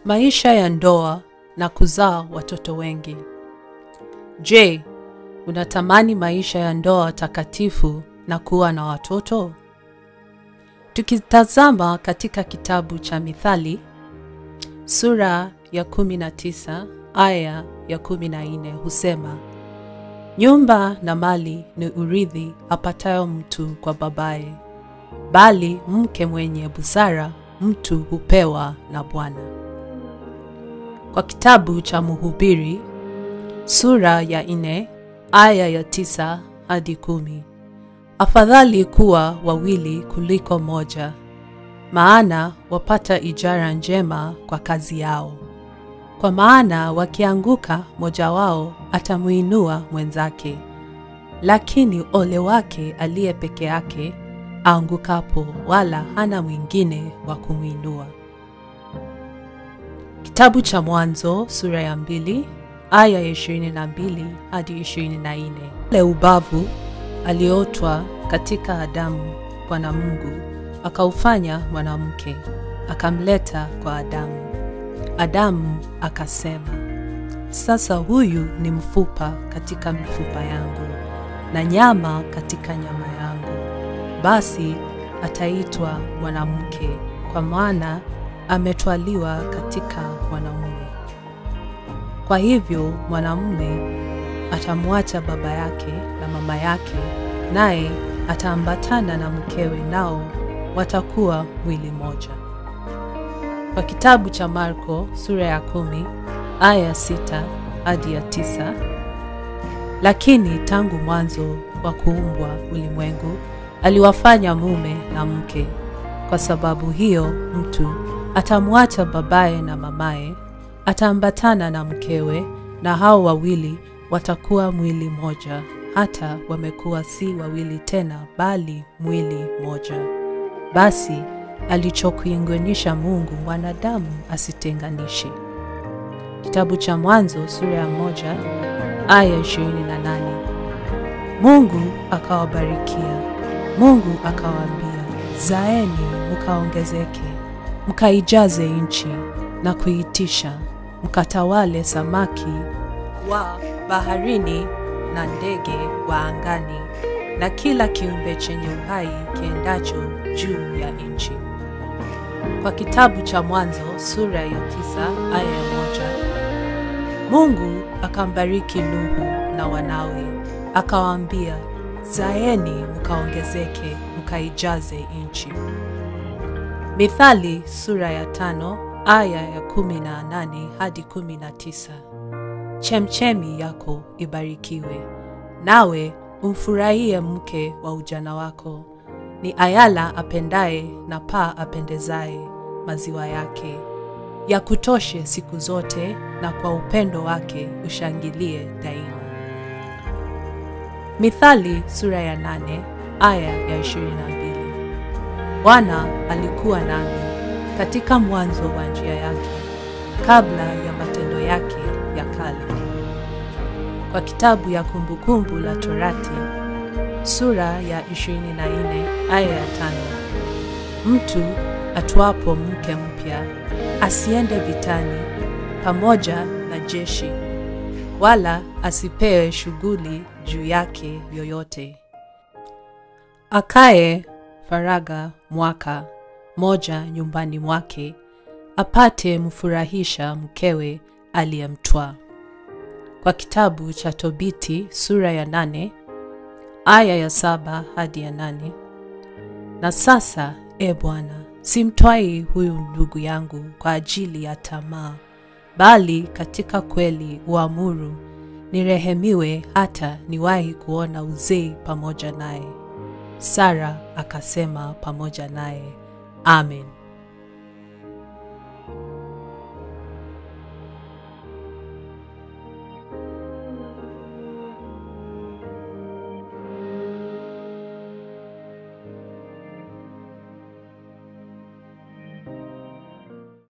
Maisha ya ndoa na kuzaa watoto wengi. Je, unatamani maisha ya ndoa takatifu na kuwa na watoto? Tukitazama katika kitabu cha Mithali sura ya 19 aya ya 14 husema, nyumba na mali ni urithi apatayo mtu kwa babaye, bali mke mwenye busara mtu hupewa na Bwana. Kwa kitabu cha Mhubiri sura ya nne aya ya tisa hadi kumi afadhali kuwa wawili kuliko moja, maana wapata ijara njema kwa kazi yao. Kwa maana wakianguka, mmoja wao atamuinua mwenzake, lakini ole wake aliye peke yake aangukapo, wala hana mwingine wa kumwinua. Kitabu cha Mwanzo sura ya mbili aya ya ishirini na mbili hadi ishirini na nne ule ubavu aliotwa katika Adamu, Bwana Mungu akaufanya mwanamke, akamleta kwa Adamu. Adamu akasema, sasa huyu ni mfupa katika mifupa yangu na nyama katika nyama yangu, basi ataitwa mwanamke, kwa maana ametwaliwa katika mwanamume. Kwa hivyo mwanamume atamwacha baba yake na mama yake, naye ataambatana na mkewe, nao watakuwa mwili mmoja. Kwa kitabu cha Marko sura ya kumi aya ya sita hadi ya tisa lakini tangu mwanzo wa kuumbwa ulimwengu aliwafanya mume na mke. Kwa sababu hiyo mtu atamwacha babaye na mamaye, ataambatana na mkewe, na hao wawili watakuwa mwili moja. Hata wamekuwa si wawili tena, bali mwili moja. Basi alichokiunganisha Mungu, mwanadamu asitenganishe. Kitabu cha Mwanzo sura ya moja aya ishirini na nane. Mungu akawabarikia, Mungu akawaambia, zaeni mkaongezeke mkaijaze nchi na kuitisha, mkatawale samaki wa baharini na ndege wa angani na kila kiumbe chenye uhai kiendacho juu ya nchi. Kwa kitabu cha Mwanzo sura ya tisa aya ya moja Mungu akambariki Nuhu na wanawe, akawaambia, zaeni mkaongezeke mkaijaze nchi. Mithali sura ya tano aya ya kumi na nane hadi kumi na tisa. Chemchemi yako ibarikiwe, nawe umfurahie mke wa ujana wako. Ni ayala apendaye na paa apendezaye maziwa yake. Ya kutoshe siku zote, na kwa upendo wake ushangilie daima. Mithali sura ya nane aya ya ishirini na mbili. Bwana alikuwa nami katika mwanzo wa njia yake, kabla ya matendo yake ya kale. Kwa kitabu ya Kumbukumbu la Torati sura ya 24 aya ya tano, mtu atwapo mke mpya asiende vitani pamoja na jeshi, wala asipewe shughuli juu yake yoyote. Akae faraga mwaka moja nyumbani mwake, apate mfurahisha mkewe aliyemtwaa. Kwa kitabu cha Tobiti sura ya nane aya ya saba hadi ya nane. Na sasa, e Bwana, simtwai huyu ndugu yangu kwa ajili ya tamaa, bali katika kweli uamuru nirehemiwe, hata niwahi kuona uzee pamoja naye. Sara akasema pamoja naye, Amen.